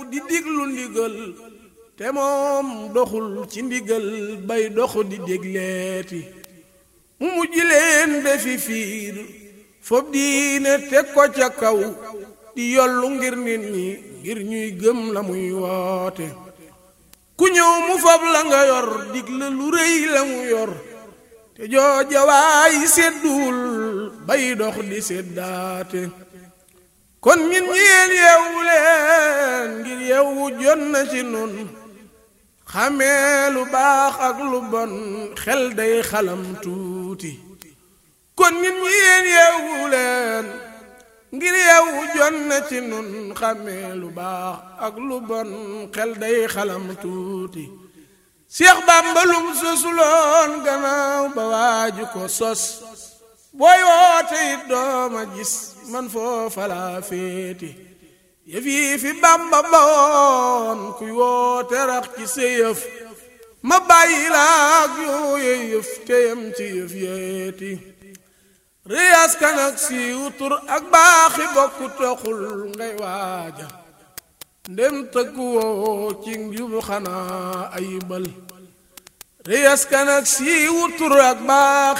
di diglu ndigal te moom doxul ci ndigal bay dox di dégleeti mu mujj leen defi fiir fob diine teg ko ca kaw di yollu ngir nit ñi ngir ñuy gëm la muy woote ku ñëw mu fab la nga yor digle lu rëy la mu yor te jooja waay sedduwul bay dox di seddaate kon ñun ñeen yeewu leen ngir yeewu jot na ci nun xamee lu baax ak lu bon xel day xalam tuuti kon ñun ñeen yeewu leen ngir yeewu jot na ci nun xamee lu baax ak lu bon xel day xalam tuuti Seex Bàmba lum sosuloon gannaaw ba waaju ko sos booy woote it dooma gis man foofa laa féeti yëf yi fi Bàmba bawoon kuy woote rax ci sa yëf ma bàyyi laak yooye yëf teyam ci yëf yeeti réyas kan ak siiw tur ak baaxi bokku toxul ngay waaja ndem tëggu woo ci njubu xanaa ayibal réyas kan ak siiw tur ak baax